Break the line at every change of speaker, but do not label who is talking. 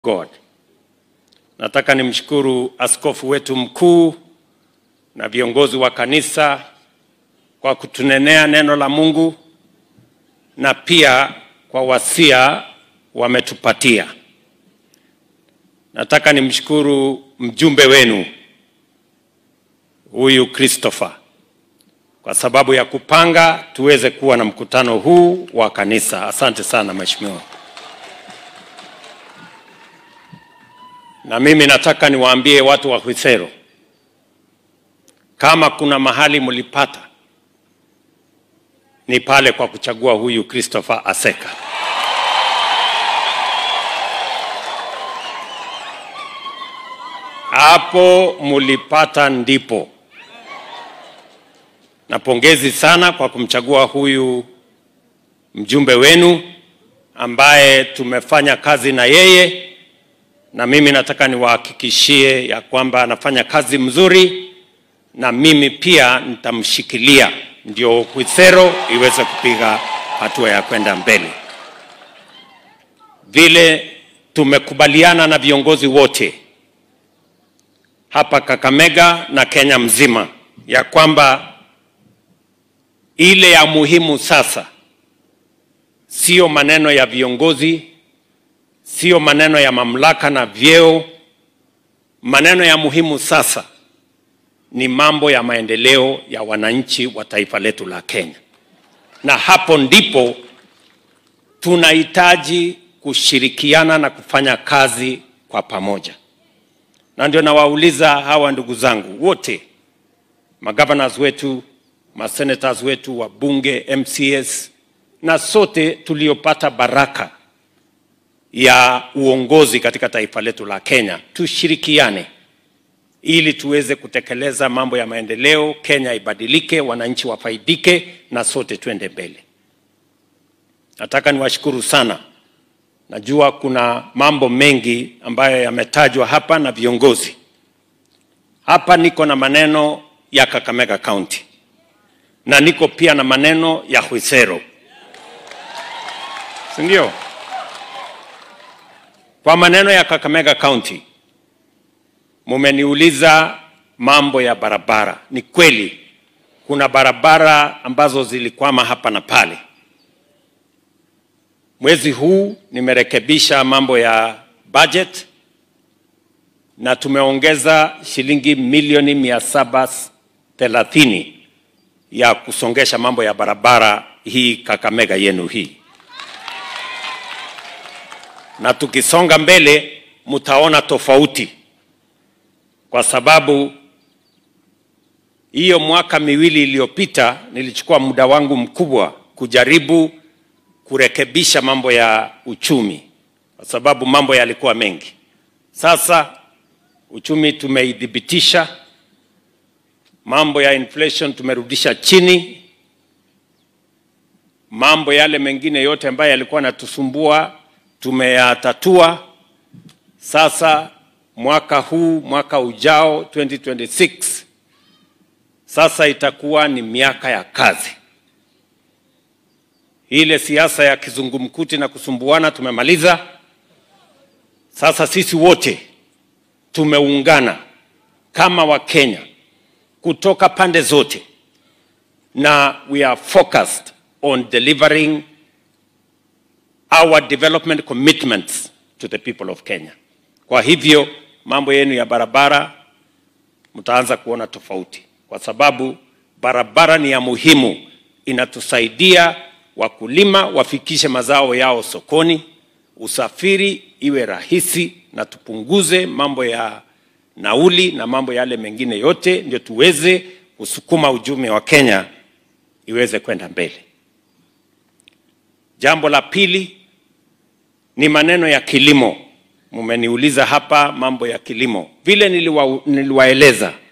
God. Nataka nimshukuru askofu wetu mkuu na viongozi wa kanisa kwa kutunenea neno la Mungu na pia kwa wasia wametupatia. Nataka nimshukuru mjumbe wenu huyu Christopher kwa sababu ya kupanga tuweze kuwa na mkutano huu wa kanisa. Asante sana mheshimiwa. Na mimi nataka niwaambie watu wa Hwisero, kama kuna mahali mlipata ni pale kwa kuchagua huyu Christopher Aseka. Hapo mulipata ndipo. Na pongezi sana kwa kumchagua huyu mjumbe wenu ambaye tumefanya kazi na yeye, na mimi nataka niwahakikishie ya kwamba anafanya kazi mzuri, na mimi pia nitamshikilia ndio Hwisero iweze kupiga hatua ya kwenda mbele. Vile tumekubaliana na viongozi wote hapa Kakamega na Kenya mzima ya kwamba ile ya muhimu sasa sio maneno ya viongozi, sio maneno ya mamlaka na vyeo. Maneno ya muhimu sasa ni mambo ya maendeleo ya wananchi wa taifa letu la Kenya, na hapo ndipo tunahitaji kushirikiana na kufanya kazi kwa pamoja. Na ndio nawauliza hawa ndugu zangu wote, magavanas wetu, masenators wetu, wabunge, MCS na sote tuliopata baraka ya uongozi katika taifa letu la Kenya, tushirikiane ili tuweze kutekeleza mambo ya maendeleo, Kenya ibadilike, wananchi wafaidike na sote twende mbele. Nataka niwashukuru sana. Najua kuna mambo mengi ambayo yametajwa hapa na viongozi. Hapa niko na maneno ya Kakamega County na niko pia na maneno ya Hwisero, si ndio? Kwa maneno ya Kakamega County, mumeniuliza mambo ya barabara. Ni kweli kuna barabara ambazo zilikwama hapa na pale. Mwezi huu nimerekebisha mambo ya budget na tumeongeza shilingi milioni mia saba thelathini ya kusongesha mambo ya barabara hii Kakamega yenu hii, na tukisonga mbele mtaona tofauti, kwa sababu hiyo mwaka miwili iliyopita nilichukua muda wangu mkubwa kujaribu kurekebisha mambo ya uchumi, kwa sababu mambo yalikuwa mengi. Sasa uchumi tumeidhibitisha, mambo ya inflation tumerudisha chini, mambo yale mengine yote ambayo yalikuwa yanatusumbua tumeyatatua. Sasa mwaka huu, mwaka ujao 2026, sasa itakuwa ni miaka ya kazi ile siasa ya kizungumkuti na kusumbuana tumemaliza. Sasa sisi wote tumeungana kama Wakenya kutoka pande zote, na we are focused on delivering our development commitments to the people of Kenya. Kwa hivyo mambo yenu ya barabara mtaanza kuona tofauti, kwa sababu barabara ni ya muhimu, inatusaidia wakulima wafikishe mazao yao sokoni, usafiri iwe rahisi, na tupunguze mambo ya nauli na mambo yale mengine yote, ndio tuweze kusukuma uchumi wa Kenya iweze kwenda mbele. Jambo la pili ni maneno ya kilimo. Mumeniuliza hapa mambo ya kilimo, vile niliwa, niliwaeleza